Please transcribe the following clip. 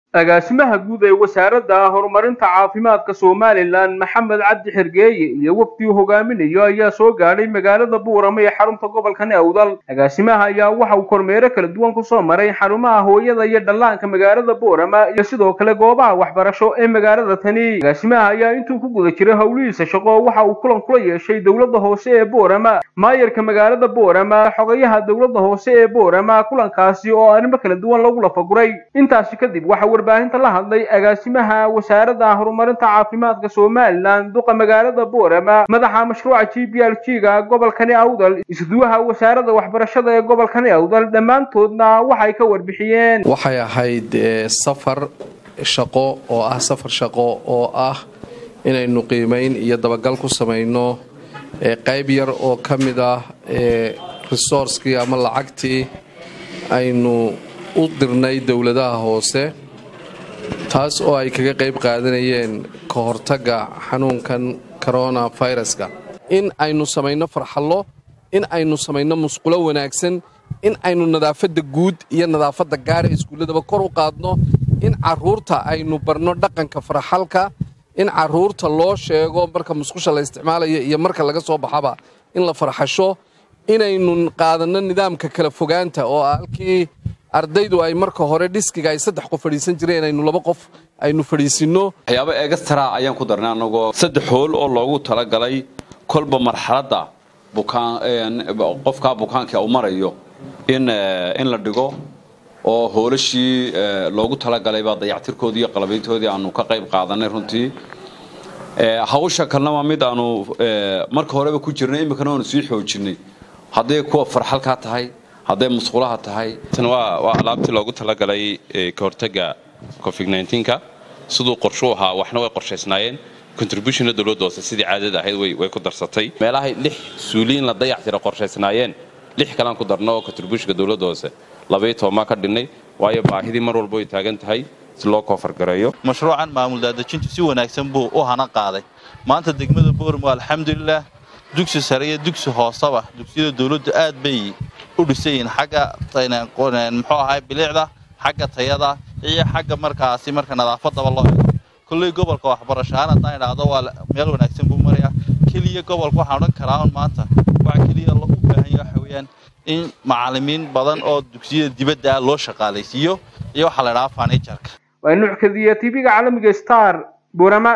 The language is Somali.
agaasimaha guud ee wasaaradda horumarinta caafimaadka somalilan maxamed cabdi xergeeye iyo wafdii hogaaminayo ayaa soo gaadhay magaalada buurama ee xarunta gobolkani awdal agaasimaha ayaa waxa uu kormeero kala duwan kusoo maray xarumaha hooyada iyo dhallaanka magaalada buurama iyo sidoo kale goobaha waxbarasho ee magaalada tani agaasimaha ayaa intuu ku guda jiray howlihiisa shaqo waxa uu kulan kula yeeshay dowladda hoose ee buurama maayarka magaalada buurama xogayaha dowladda hoose ee buurama kulankaasi oo arrimo kala duwan lagu lafaguray intaasi kadib waxa warbaahinta la hadlay agaasimaha wasaaradda horumarinta caafimaadka somalilan duqa magaalada buurama madaxa mashruuca g b l g ga gobolkani awdal isduwaha wasaaradda waxbarashada ee gobolkani awdal dhammaantoodna waxay ka warbixiyeen waxay ahayd safar shaqo oo ah safar shaqo oo ah inaynu qiimayn iyo dabagal ku samayno qayb yar oo ka mid ah resourcekii ama lacagtii aynu u dirnay dowladaha hoose taas oo ay kaga qayb qaadanayeen ka hortagga xanuunkan corona viruska in aynu samayno farxallo in aynu samayno musqulo wanaagsan in aynu nadaafadda guud iyo nadaafadda gaara iskuulladaba kor u qaadno in carruurta aynu barno dhaqanka farxalka in carruurta loo sheego marka musqusha la isticmaalayo iyo marka laga soo baxaba in la farxasho inaynu qaadanno nidaamka kala fogaanta oo halkii ardaydu ay marka hore dhiskiga ay saddex qof fadhiisan jireen aynu laba qof aynu fadhiisinno waxyaaba egastara ayaan ku darnay annagoo saddex hool oo loogu talagalay kolba marxaladda qofkaa bukaanka uu marayo in la dhigo oo hoolashii loogu talagalayba dayactirkoodii iyo qalabayntoodii aanu ka qayb qaadanay runtii hawsha kalena waa mid aanu marka horeba ku jirnay iminkana waanu sii xoojinay hadday kuwa farxalkaa tahay hadday musqulaha tahay tan waa alaabtii loogu talagalay ka hortagga covid nka siduu qorshuu ahaa waxna way qorshaysnaayeen contributionna dowladda hoose sidii caadada ahayd way ku darsatay meelahay lix suuliin la dayactira qorshaysnaayeen lix kalaan ku darno oo contributionka dowladda hoose labaiyo tobanbaan ka dhinnay waayo baahidii mar walba way taagan tahay si loo koofargareeyo mashruucan maamul daadejintu si wanaagsan buu u hana qaaday maanta degmada boormo alxamdulilah dugsi sare iyo dugsi hooseba dugsiyada dowladdu aad bay u dhisayiin xagga muxuu ahay bilicda xagga tayada iyo xagga markaasi marka nadaafadaba loo ego kolley gobolka waxbarasho ahaan haddaan idhaahdo waa meel wanaagsan buu marayaa keliya gobolka waxaan odhan karaa un maanta waxa keliya loo u baahan yahay waxa weeyaan in macallimiin badan oo dugsiyada dibadda ah loo shaqaalaysiiyo iyo waxaa la idhahaa fanijarka waa nuuc kadiya tv-ga caalamiga star burama